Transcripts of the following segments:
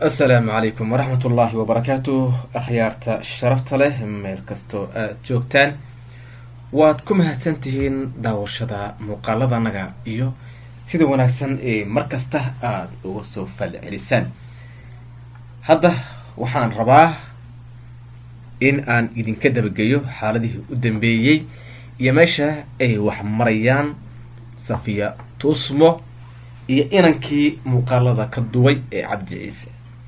asalaamu calaykum waraxmat ullaahi wabarakaatu akhyaarta sharafta leh meel kastoo aada joogtaan waad ku mahadsan tihiin daawashada muuqaaladanaga iyo sida wanaagsan ee mar kasta aada uga soo falcelisaan hadda waxaan rabaa in aan idinka dabageeyo xaaladihii u dambeeyey iyo meesha ay wax marayaan safiya tuusmo iyo inankii muuqaalada ka duway ee cabdi ciise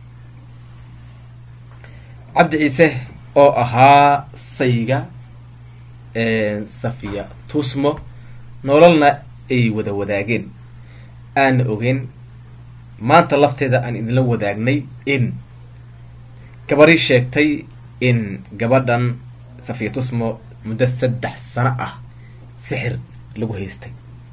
cabdi ciise oo ahaa sayga safiya tuusmo nololna ay wada wadaageen aana ogeyn maanta lafteeda aan idinla wadaagnay in gabarii sheegtay in gabadhan safiya tusmo muddo saddex sano ah sixir lagu haystay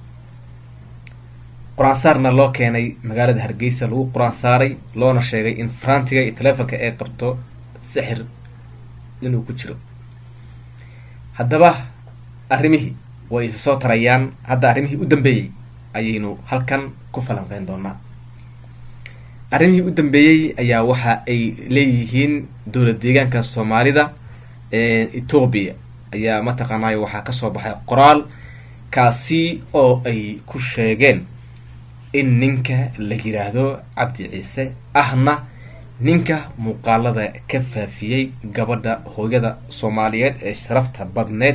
qur-aan saarna loo keenay magaalada hargeysa lagu qur-aan saaray loona sheegay in farantiga iyo taleefonka ay qabto sixir inuu ku jiro haddaba arrimihii way isa soo tarayaan hadda arrimihii u dambeeyey ayaynu halkan ku falanqeyn doonaa arrimihii u dambeeyey ayaa waxa ay leeyihiin dowlad deegaanka soomaalida etoobiya ayaa mataqaanay waxaa kasoo baxay qoraal kaasi oo ay ku sheegeen in ninka la yiraahdo cabdi ciise ahna ninka muuqaalada ka faafiyey gabadha hooyada soomaaliyeed ee sharafta badneed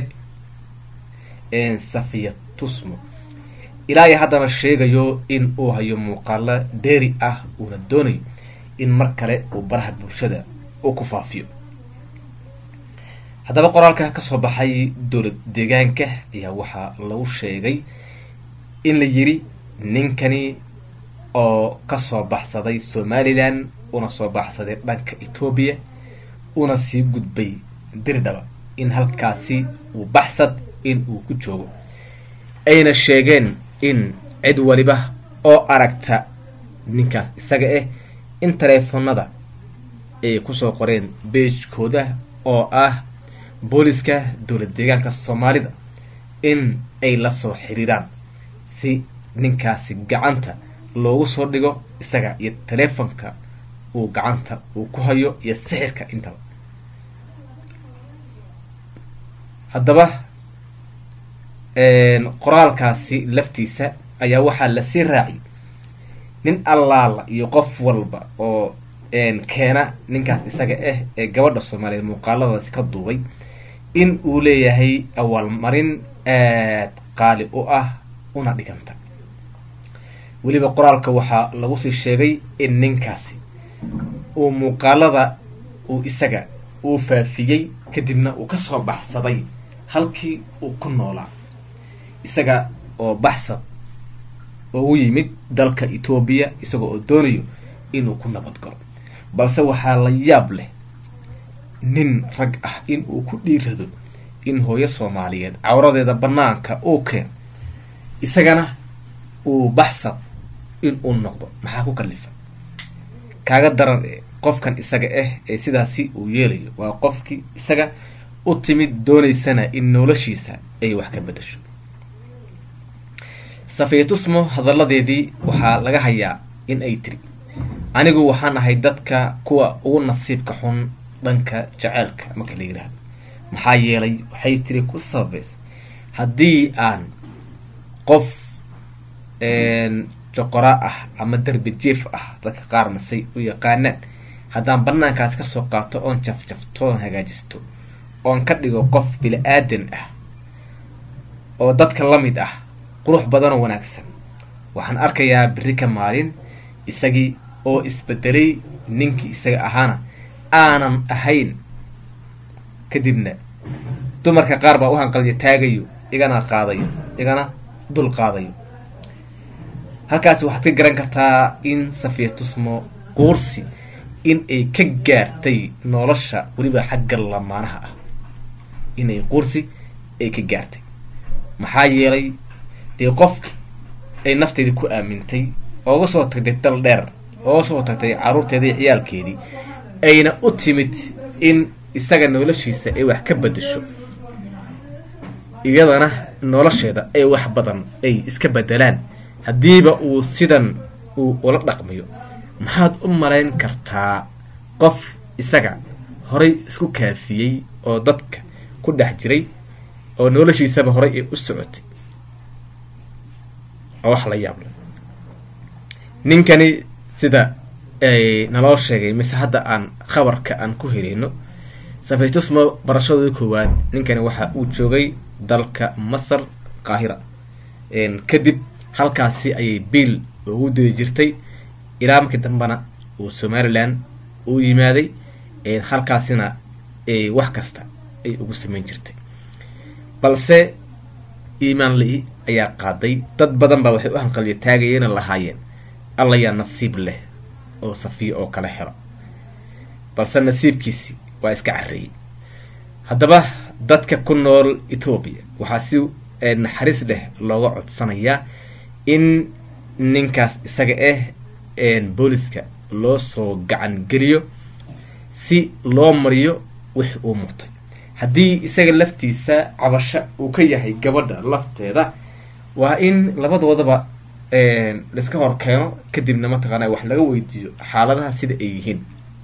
safiya tusmo ilaa iyo haddana sheegayo in uu hayo muuqaalo dheeri ah uuna doonayo in mar kale uu baraha bulshada uu ku faafiyo haddaba qoraalka kasoo baxay dowlad deegaanka ayaa waxaa lagu sheegay in la yiri ninkani oo kasoo baxsaday somalilan una soo baxsaday dhanka etoobiya una sii gudbay diridhaba in halkaasi uu baxsad in uu ku joogo ayna sheegeen in cid waliba oo aragta ninkaas isaga ah in taleefonada ay kusoo qoreen beejkooda oo ah booliska dowlad deegaanka soomaalida in ay la soo xiriiraan si ninkaasi gacanta loogu soo dhigo isaga iyo taleefonka uu gacanta uu ku hayo iyo sixirka intaba haddaba qoraalkaasi laftiisa ayaa waxaa lasii raaciyay nin allaala iyo qof walba oo keena ninkaas isaga ah ee gabadha soomaaliyeed muuqaaladaasi ka duubay in uu leeyahay awaalmarin aad qaali u ah una dhiganta weliba qoraalka waxaa lagu sii sheegay in ninkaasi uu muuqaalada uu isaga uu faafiyey kadibna uu kasoo baxsaday halkii uu ku noolaa isaga oo baxsad ugu yimid dalka etoobiya isagoo oo doonayo inuu ku nabad galo balse waxaa la yaab leh nin rag ah in uu ku dhiirado in hooyo soomaaliyeed cawradeeda banaanka uu keeno isagana uu baxsad in uu noqdo maxaa ku kalifa kaaga daran qofkan isaga ah ee sidaasi uu yeelayo waa qofkii isaga u timid doonaysana in noloshiisa ay wax ka bedasho safiyatusmo hadalladeedii waxaa laga hayaa in ay tiri anigu waxaan ahay dadka kuwa ugu nasiibka xun dhanka jaceylka marka la yidhaahdo maxaa yeelay waxay tiri ku sababaysa haddii aan qof joqora ah ama derbi jief ah dadka qaar masay u yaqaanaan haddaan banaankaas kasoo qaato oon jafjafto oon hagaajisto oon ka dhigo qof bili-aadan ah oo dadka la mid ah qurux badanoo wanaagsan waxaan arkayaa beri ka maalin isagii oo isbedelay ninkii isaga ahaana aanan ahayn kadibna dumarka qaar baa u hanqalya taagayo igana qaadayo igana dul qaadayo halkaasi waxaad ka garan kartaa in safiya tusmo quursi in ay ka gaartay nolosha weliba xagga lamaanaha ah inay quursi ay ka gaartay maxaa yeelay dee qofki ay nafteedii ku aamintay ooga soo tagtay dal dheer ooga soo tagtay caruurteedii ciyaalkeedii ayna u timid in isaga noloshiisa ay wax ka bedasho iyadana nolosheeda ay wax badan ay iska bedelaan haddiiba uu sidan uu ula dhaqmayo maxaad u malayn kartaa qof isaga horay isku kaafiyey oo dadka ku dhex jiray oo noloshiisaba horay ay u socotay oo wax la yaable ninkani sida ay naloo sheegay mise hadda aan khabarka aan ku helino safaytusmo barashadooda koowaad ninkani waxa uu joogay dalka masar qaahira kadib halkaasi ayay biil ugu diri jirtay ilaa markii dambena uu somalilan uu yimaaday halkaasina wax kasta ay ugu samayn jirtay balse iimaan li ayaa qaaday dad badan baa waxay u hanqaliya taagayeenoo lahaayeen alla yaa nasiib leh oo safiyo oo kala helo balse nasiibkiisi waa iska carreeyey haddaba dadka ku nool etoobiya waxaa si naxariis leh looga codsanayaa in ninkaas isaga ah booliska loo soo gacan geliyo si loo mariyo wix uu murtay haddii isaga laftiisa cabasho uu ka yahay gabadha lafteeda waa in labadoodaba laiska hor keeno kadibna mataqaana wax laga weydiiyo xaaladaha sida ay yihiin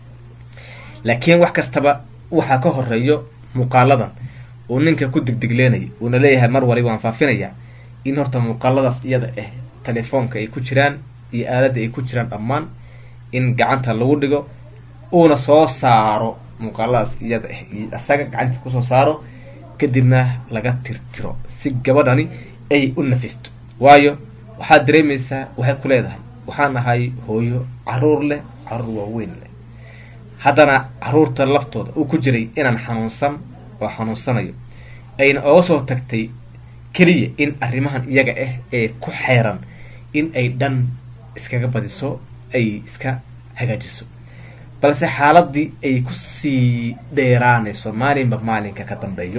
laakiin wax kastaba waxaa ka horeeyo muuqaaladan uu ninka ku digdigleenaya uuna leeyahay mar waliba waan faafinayaa in horta muuqaaladaas iyada ah telefoonka ay ku jiraan iyo aaladda ay ku jiraan dhammaan in gacanta lagu dhigo uuna soo saaro muuqaaladaas iyada ah iyo asaga gacanta kusoo saaro kadibna laga tirtiro si gabadhani ay u nafisto waayo waxaad dareemaysaa waxay ku leedahay waxaan ahay hooyo caruur leh caruur waaweyn leh haddana caruurta laftooda uu ku jiray inaan xanuunsan oo xanuunsanayo ayna oga soo tagtay keliya in arrimahan iyaga ah ee ku xeeran in ay dhan iskaga badiso ay iska hagaajiso balse xaaladii ay kusii dheeraanayso maalinba maalinka ka dambeeyo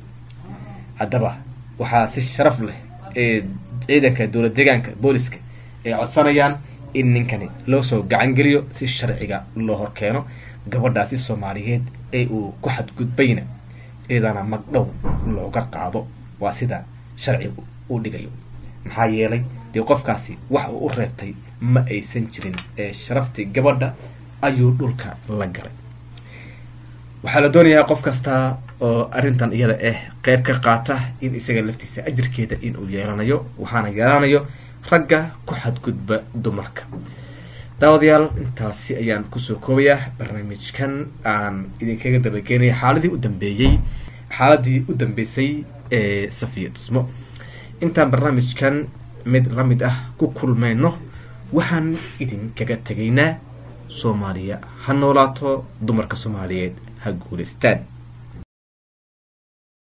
haddaba waxaa si sharaf leh ee ciidanka dowlad deegaanka booliska ay codsanayaan in ninkani loo soo gacan geliyo si sharciga loo horkeeno gabadhaasi soomaaliyeed ee uu ku xadgudbayna iyadana magdhow looga qaado waa sida sharcigu uu dhigayo maxaa yeelay dee qofkaasi wax uu u reebtay ma aysan jirin ee sharaftii gabadha ayuu dhulka la galay waxaa la doonayaa qof kasta oo arrintan iyada ah qeyb ka qaata in isaga laftiisa ajirkeeda in uu yeelanayo waxaana yeelanayo ragga ku xadgudba dumarka daawadayaal intaasi ayaan kusoo koobayaa barnaamijkan aan idinkaga dabageynaya xaaladii u dambeeyey xaaladii u dambeysay ee safiya tusmo intaan barnaamijkan mid la mid ah ku kulmayno waxaan idinkaga tegaynaa soomaaliya ha noolaato dumarka soomaaliyeed ha guulaystaan